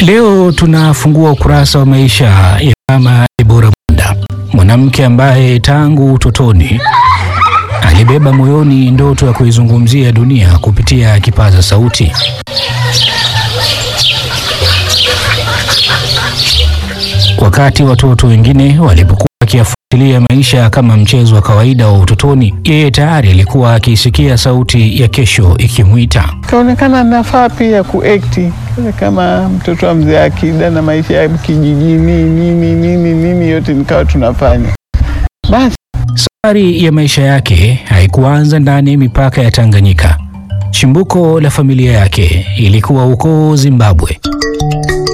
Leo tunafungua ukurasa wa maisha ya Mama Debora Mwanda, mwanamke ambaye tangu utotoni alibeba moyoni ndoto ya kuizungumzia dunia kupitia kipaza sauti. Wakati watoto wengine walipokuwa wakiyafuatilia maisha kama mchezo wa kawaida wa utotoni, yeye tayari alikuwa akisikia sauti ya kesho ikimwita. Kaonekana nafaa pia kuekti kama mtoto wa mzee Akida na maisha ya kijijini nini nini nini, yote nikawa tunafanya basi. Safari ya maisha yake haikuanza ndani ya mipaka ya Tanganyika. Chimbuko la familia yake ilikuwa huko Zimbabwe.